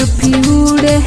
जुल्फी उड़े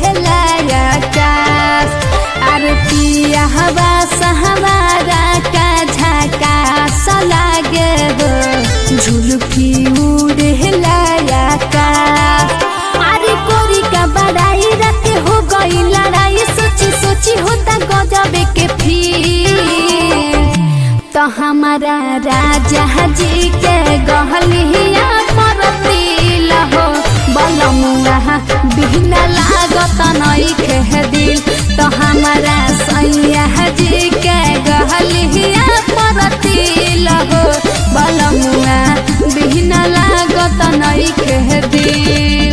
आकाश अरे पिया हवा सहवारा का झकास लागे हो जुल्फी उड़े आकाश अरे कोरी का बड़ाई रखे हो गई लड़ाई सोची सोची होता गजबे के फिर तो हमारा राजा जी के गहलिया परतिल हो बलमुआ बिना लागत नई खे दिल तो हमारा सैया जी के गहलिया परतिल हो बलमुआ बिना लागत नई खे दिल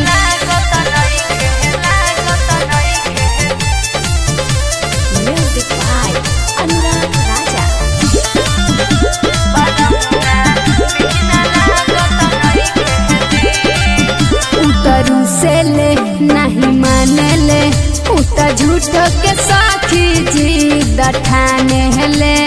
Music by Anurag Raja. उतरू से ले नहीं माने ले उतर झूठ के साथी जी दठाने ले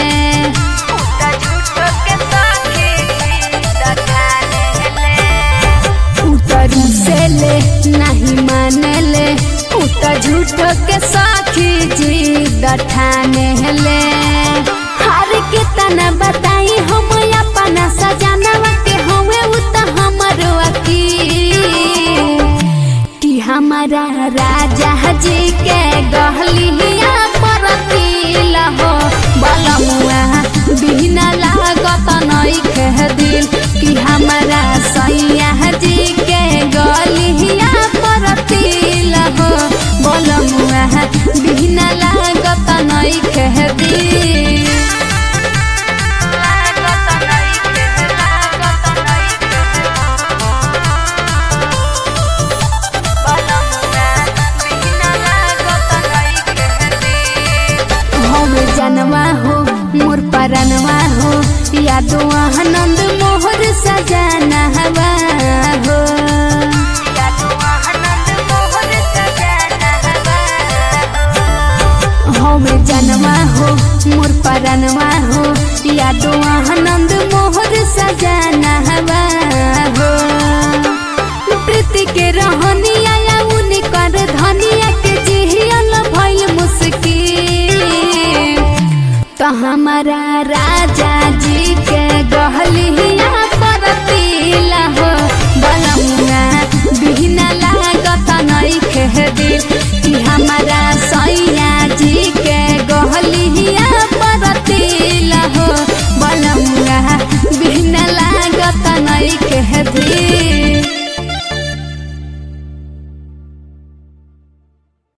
उतरू से ले नहीं माने ले उतर झूठ के साथी जी दठाने ले हर के तना बताई हम अपना सजानवा के हवे उत हमरो अकील कि हमारा राजा जी के गहलिया परतिल हो बलमुआ बिना लागत नई कह दिल कि हमारा सैया जी के गलिया परतिल हो बलमुआ बिना लागत नई कह दिल हवे जनवा हो मोर परनवा हो यादो आनंद मोहर सजाना हवा हो हवे जनवा हो मोर परनवा हो यादो आनंद मोहर सजाना हवा हो प्रीति के रहनी आया उनी कर धनिया के जिहियल भइल मुश्किल तो हमारा राजा जी के गहलिया परतिल हो